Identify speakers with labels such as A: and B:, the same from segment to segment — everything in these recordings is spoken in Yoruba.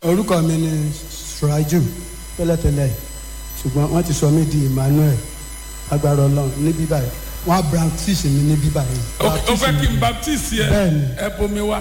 A: orúkọ mi ni suraju tẹ́lẹ̀tẹ́lẹ̀ ṣùgbọ́n wọ́n ti sọ mí di emmanuel agbára ọlọ́run ní bíbá yìí wọ́n á baptist mi ní bíbá yìí.
B: o fẹ́ kí n baptist yẹ
A: Bẹ́ẹ̀ni.
B: ẹ bomi wá.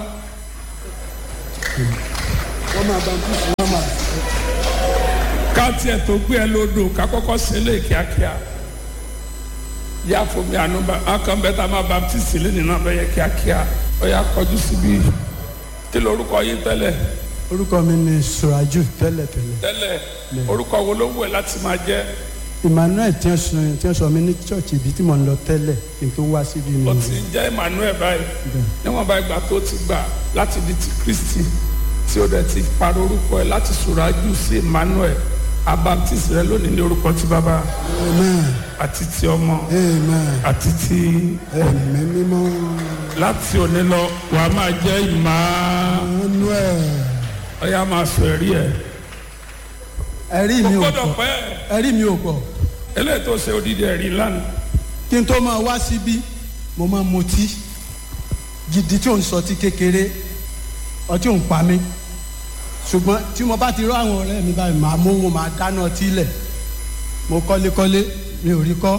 A: wọ́n máa baptist wọ́n máa.
B: ká tiẹ̀ tó gbé ẹ lódò ká kọ́kọ́ ṣe lé kíákíá yá fomi ànúbà akàn bẹ́ẹ̀ tá a máa baptist lẹ́nu náà bẹ́ẹ̀ yẹ kíákíá ó yà kọjú síbi kí lorúkọ yín tẹ́lẹ̀
A: orúkọ mi ni suraju tẹ́lẹ̀tẹ́lẹ̀
B: tẹ́lẹ̀ orúkọ wo ló wù ẹ́ láti máa jẹ́
A: emmanuel tí wọ́n sọ tí wọ́n sọ mí ní church ibi tí mò ń lọ tẹ́lẹ̀ kí n tó wá síbi mi.
B: ó ti ń jẹ́ emmanuel báyìí níwọ̀n bá ìgbà tó ti gbà láti di ti kristi tí ó dẹ̀ ti parọ́ orúkọ ẹ̀ láti sùrájú sí emmanuel abaptist rẹ lónìí ní orúkọ ti bàbá
A: amen
B: àti ti ọmọ
A: amen
B: àti ti
A: ẹ̀mí mímọ́
B: láti òní lọ wàá máa jẹ́ ìmá
A: emmanuel
B: ọ̀yà máa sọ ẹ̀rí ẹ̀
A: ẹ̀rí
B: kò
A: mi ò
B: gbọ́dọ̀
A: pọ̀
B: pẹ́
A: ẹ̀rí mi ò pọ̀
B: eléyìí tó ṣe odidi ẹ̀rí lánàá
A: kí n tó máa wá síbí mo máa mutí gidi tí ò ń sọtí kékeré ọtí ò ń pa mí ṣùgbọ́n tí mo bá ti rọ àwọn ọ̀rẹ́ mi báyìí màá mówó màá dáná ọtí lẹ̀ mo kọ́lékọ́lé mi ò rí kọ́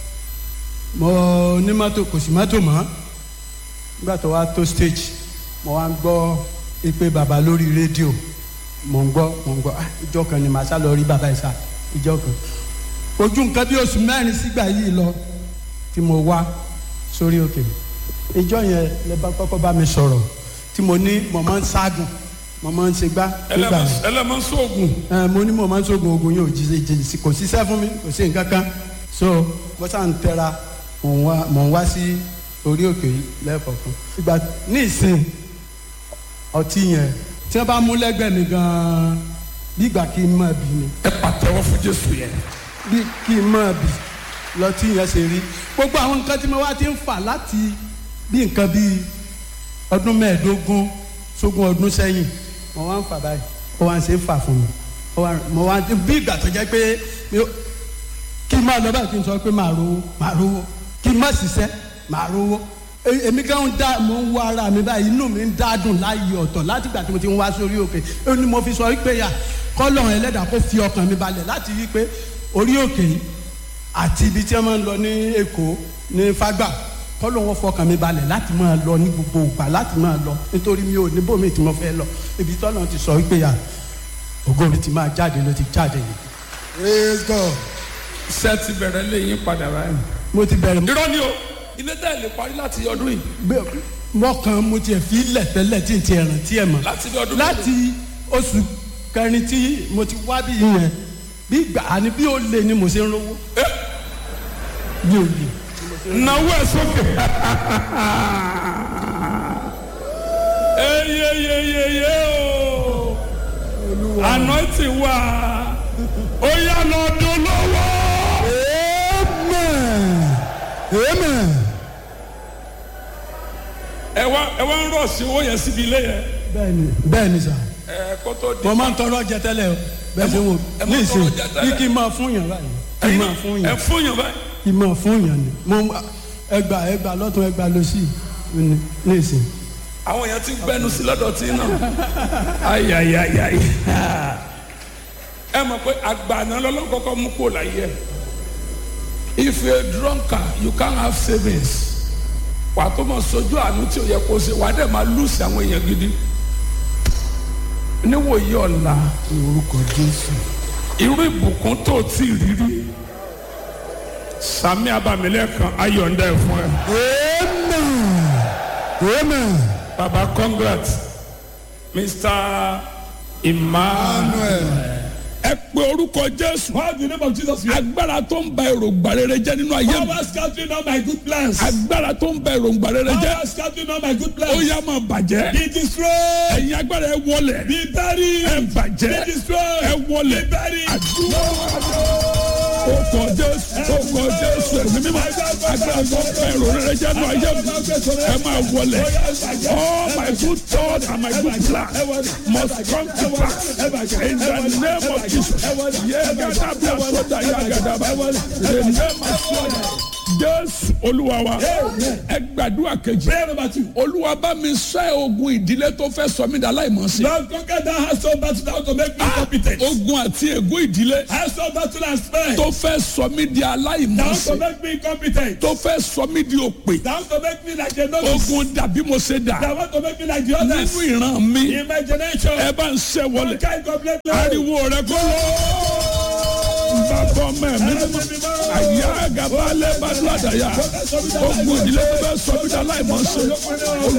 A: mo ní mọ́tò kò sí mọ́tò mọ́ nígbà tó wá tó stage mo wá ń gbọ́ ìpè bàbá lórí rédíò mo ń gbọ́ mo ń gbọ́ ah ìjọ kan ni màá sá lọ rí bàbá yìí sá ìjọ kan ojú nǹkan bí oṣù mẹ́rin sígbà yìí lọ tí mo wá sórí òkè ìjọ yẹn lè bá kọ́kọ́ bá mi sọ̀rọ̀ tí mo ní mo máa ń ságùn mo máa ń ṣe gbá nígbà yẹn
B: ẹlẹ́mọ̀ sóògùn
A: ẹ mo ní mo máa ń sógun ogun yóò jíjẹ jìjì kò síṣẹ́ fún mi kò sí nǹkan kan so mo sá ń tẹra mò ń wá mò ń wá sí orí òkè yìí lẹ́ẹ̀kọ̀ọ̀kan ìgbà ní ìsìn ọtí yẹn tí wọ́n bá mú lẹ́gbẹ̀ẹ́ mi gan-an bí ìgbà kí n máa bì ni
B: ẹ pàtẹ́wọ́ fún jésù yẹn
A: bí kí n máa bì lọtí yẹn ṣe rí gbogbo àwọn nǹkan tí mo wá ti ń fà láti bí nǹkan bíi ọdún mẹ́ẹ̀ẹ́dógún sógún ọdún sẹ́yìn mo wá ń fà báyìí ó wá ń ṣe é fà fún mi ó wá mo wá bí ìgbà tó jẹ́ pé mi ò- kí n máa lọ báyìí kí n sọ pé màá rówó màá rówó kí n má ṣiṣẹ́ màá rówó E- èmi kan ń dá mo ń wá ara mi báyìí inú mi ń dádùn láàyè ọ̀tọ̀ láti ìgbà tí mo ti ń wá sórí òkè ó ní mo fi sọ wípé yà kọ́lọ̀ ẹlẹ́dàá kó fi ọkàn mi balẹ̀ láti rí i pé orí òkè yìí àti ibi tí wọ́n máa ń lọ ní èkó ní fágbà kọ́lọ̀ wọn fọkàn mi balẹ̀ láti máa lọ ní gbogbo ìgbà láti máa lọ nítorí mi ò ní bòmí tí mo fẹ́ lọ ibi tọ́lọ̀ ti sọ wípé yà ògo mi ti máa jáde ló ti jáde yìí. praise god
B: ṣé ti bẹ̀rẹ̀ léyìn padà báyìí.
A: mo ti bẹ̀rẹ̀
B: irọ́ ni o ilé tẹ́ ẹ lè parí láti ọdún yìí
A: gbé mọ́kàn mo tiẹ̀ fi lẹ̀ tẹ́lẹ̀ tí n ti ẹ̀ràn tí ẹ̀ mọ̀
B: láti bí ọdún
A: láti oṣù kẹrin tí mo ti wá bí yẹn bí gbà á ní bí ó lè ni mo ṣe ń rówó bí ó lè.
B: náwó ẹ sókè. eyeyeyeye o anointing wa ó yá lọ dún lọ́wọ́.
A: amen amen.
B: ẹ wá ẹ wá ń rọ̀ sí owó yẹn síbi ilé yẹn.
A: bẹ́ẹ̀ni bẹ́ẹ̀ni sà
B: ẹ kó tó di.
A: mo máa ń tọrọ jẹ tẹ́lẹ̀ o bẹ́ẹ̀ ṣe wò
B: ẹ máa
A: ní
B: ń
A: ìsìn
B: tọrọ jẹ tẹ́lẹ̀.
A: bí kí n máa fún yàn báyìí kí n máa fún
B: ẹ
A: yàn
B: fún yàn báyìí.
A: kí n máa fún yàn ni mo ẹgbà ẹgbà lọ́tún ẹgbà lọ́sì ní ní ìsìn.
B: àwọn èèyàn ti ń gbẹnu sí lọ́dọ̀ tí náà. ayayayayi. ẹ mọ̀ pé àgbàna lọ́lọ́kọ́kọ́ mú kó láyé ẹ̀. if you a drunkard you can't have savings. wà á tó mọ̀ sojú àánú tí o yẹ kó o ṣe wà á dẹ̀ máa lùsì àwọn èèyàn gidi. níwòye ọ̀la
A: orúkọ jésù.
B: irú ìbùkún tó o tí ì rírí. sami abamilẹ́kan ayọ̀ǹda ẹ̀ fún ẹ.
A: amen amen.
B: Baba, congrats. Mr. Emmanuel. Ẹ pe orúkọ Jésù.
C: Call the name of Jesus. here.
B: Agbára tó ń ba èròǹgbà rere jẹ́ nínú ayé mi.
C: Power scattering all my good plans.
B: Agbára tó ń ba èròǹgbà rere jẹ́.
C: Power scattering all my good
B: Ó
C: plans.
B: yá máa bàjẹ́.
C: Be destroyed.
B: Ẹ̀yin agbára ẹ wọlẹ̀.
C: Be buried.
B: Ẹ bàjẹ́.
C: Be destroyed.
B: Ẹ wọlẹ̀.
C: Be buried.
B: Àdúrà. Orúkọ Jésù. Orúkọ Jésù. Ẹ̀mí mímọ́. Agbára tó ń ba èrò rere jẹ́ nínú ayé mi. Ẹ máa wọlẹ̀. All my good thoughts and my good plans must come to pass in the name of Jesus. Yeah, Gadabia Soda, yeah, Gadaba. The name of Jesus. jésù olúwa wa
C: Amen.
B: ẹ gbàdúrà kejì
C: Prayer number two.
B: olúwa bá mi ṣẹ́ ogun ìdílé tó fẹ́ sọ mí dà láìmọ̀ọ́sí.
C: Lord, conquer that household battle that want to make me incompetent.
B: ogun àti ègún ìdílé
C: Household battle and spare.
B: tó fẹ́ sọ mí di
C: That want to
B: aláìmọ̀ọ́sí.
C: make me incompetent.
B: tó fẹ́ sọ mí di òpè.
C: That want to make me like a novice.
B: ogun dàbí mo ṣe dà
C: That want to make me like the others.
B: nínú ìran mi
C: In my generation.
B: ẹ bá ń ṣẹ́ wọlé.
C: Conquer incomplete.
B: ariwo rẹ kó lọ. bàbá mẹ́rin àyà àgàbà alẹ́ bá dúró àdáyà ogun ìdílé tó fẹ́ sọ mí di aláìmọ̀ọ́sí.